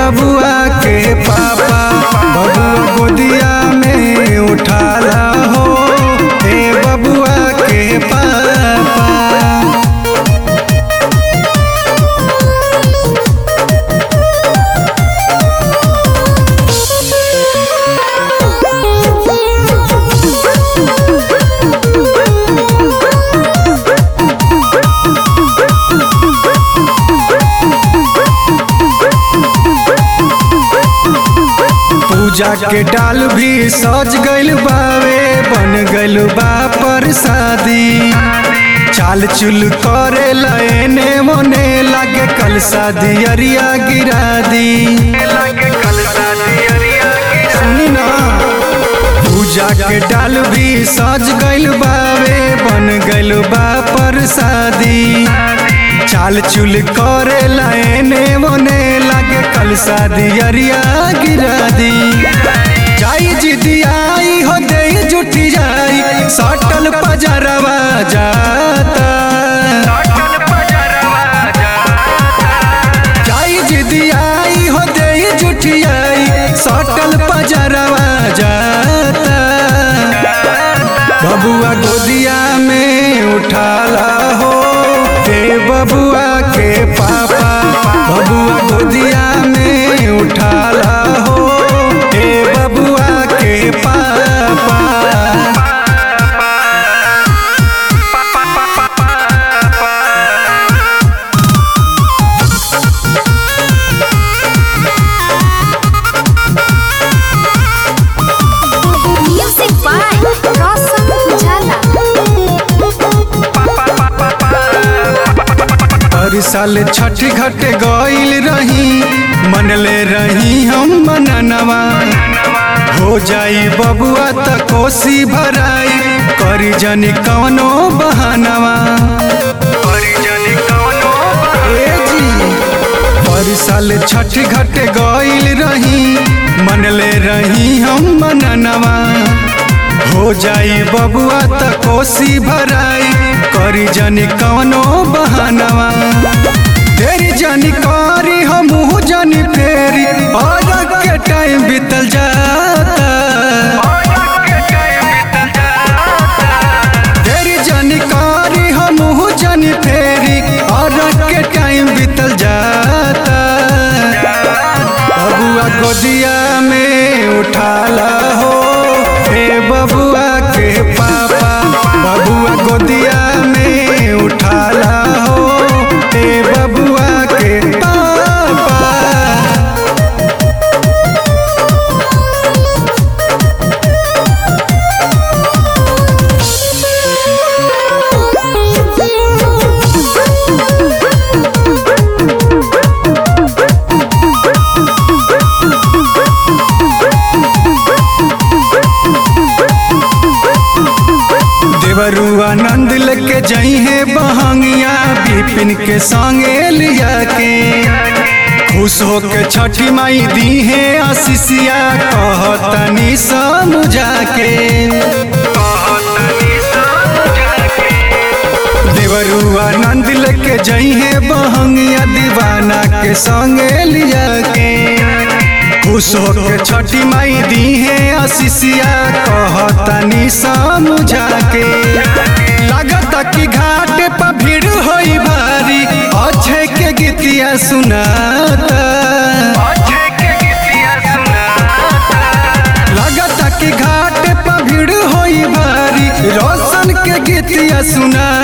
बबुआ के पापा बबुआ गोदिया में उठाला हो हे बबुआ के पापा पूजा के डाल भी सज गइल बावे बन गइल बा परसादी चाल चुल करे लने मोने लागे कल शादी अरिया गिरा दी सुनी ना पूजा के डाल भी सज गइल बावे बन गइल बा परसादी चाल चुल करे लने मोने लागे कल शादी अरिया गिरा दी जाई जिदी आई हो दे जुटी जाई सटल पजरवा जाता जाई जिदी आई हो दे जुटी आई सटल पजरवा जाता बबुआ गोदिया में उठाला हो हे बबुआ के पापा बबुआ गोदिया में उठाला हो हे बबुआ के पापा Music by Rosam Jala. हर साल छठ घट गइल रही मनले रही हम मननवा हो जाई बबुआ त कोसी भराई करी जनी कवनो बहानवा ए जी हर साल छठ घट गइल रही मनले रही हम मननवा हो जाई बबुआ त कोसी भराई करी जनी कवनो बहानवा तेरी जनी करी हमहू जनी फेरी और के टाइम बीतल जाता तेरी जनी करी हमहू जनी फेरी और के टाइम बीतल जाता बबुआ गोदिया में उठाला हो हे बबुआ के पापा बबुआ गोदिया में उठाला हो हे बबुआ के पापा देवरुआ नंद लेके जई है बहंगिया बिपिन के संगे लिया के खुश होके छठी माई दी है आशीषिया कहतनी समझा के देवरुआ नंद लेके जई है बहंगिया दीवाना के संगे लिया के खुश होके छठी माई दी है आशीषिया कहतनी समझा के लगता कि घाट पर भीड़ होई भारी अच्छे के गीतिया सुनाता लगता कि घाट पर भीड़ होई भारी रोशन के गीतिया सुना